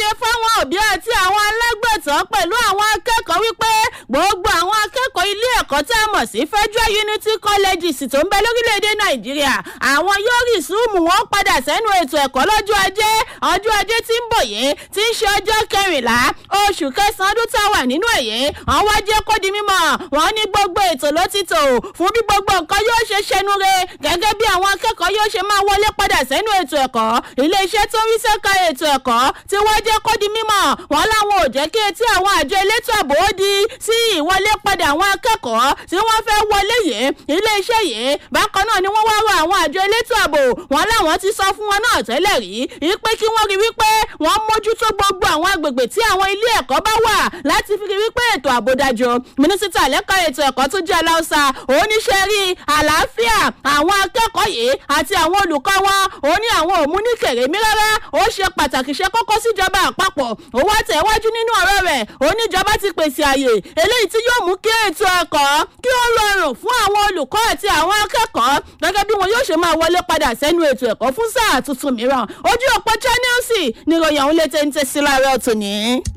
ṣàlàyé fáwọn òbí àti àwọn alágbàtọ́ pẹ̀lú àwọn akẹ́kọ̀ọ́ wípé gbogbo àwọn akẹ́kọ̀ọ́ ilé ẹ̀kọ́ tá a mọ̀ sí federal unity colleges tó ń bẹ lórílẹ̀‐èdè nàìjíríà àwọn yóò rí súùmù wọn padà sẹ́nu ètò ẹ̀kọ́ lọ́jọ́ ajé ọjọ́ ajé tí ń bọ̀ yìí tí ń ṣe ọjọ́ kẹrìnlá oṣù kẹsàn-án ọdún tá a wà nínú ẹ̀yẹ wọn wá jẹ́ kó di mímọ̀ wọn ní gbogbo ètò ló ti tò fún bí gbogbo nǹkan yóò ṣe ṣẹnu re gẹ́gẹ́ bí àwọn akẹ́kọ̀ọ́ yóò ṣe máa wọlé padà sẹ́nu ètò ẹ̀kọ́ iléeṣẹ́ tó ń rí sẹ́ka ètò ẹ̀kọ́ tí wọ́n jẹ́ kó di mímọ̀ wọn láwọn ò jẹ́ kí etí àwọn àjọ elétò ààbò ó di sí ìwọlé padà àwọn akẹ́kọ̀ọ́ tí wọ́n fẹ́ wọlé yìí iléeṣẹ́ yìí bákan náà ni wọ́n wá rọ àwọn àjọ elétò ààbò wọn láwọn ti sọ fún wọn náà tẹ́lẹ̀ rí wípé kí wọ́n rí wípé wọ́n mójútó gbogbo àwọn agbègbè tí àwọn ilé ẹ̀kọ́ bá wà láti fi rí wípé ètò ààbò dájú mínísítà lẹ́ka ètò ẹ̀kọ́ tún jẹ́ aláùsà oníṣẹ́ rí àlàáfíà àwọn akẹ́kọ̀ọ́ yìí àti àwọn olùkọ́ wọn ó ní àwọn òmú ní kèrèmí rárá ó ṣe pàtàkì ṣe kókó síjọba àpapọ̀ ó wá tẹ̀wájú nínú ọ̀rọ̀ rẹ̀ oníjọba ti pèsè àyè eléyìí tí yóò mú kí ètò ẹ̀kọ́ kí ó rọrùn fún àwọn olùkọ́ àti àwọn akẹ́kọ̀ọ́ gẹ́gẹ́ bí wọn yóò ṣe máa wọlé padà sẹ́nu ètò ẹ̀kọ́ fún sáà tuntun mìíràn ojú òpó channels níròyìn àwọn létí ń tẹ̀sí láàárọ̀ tòní.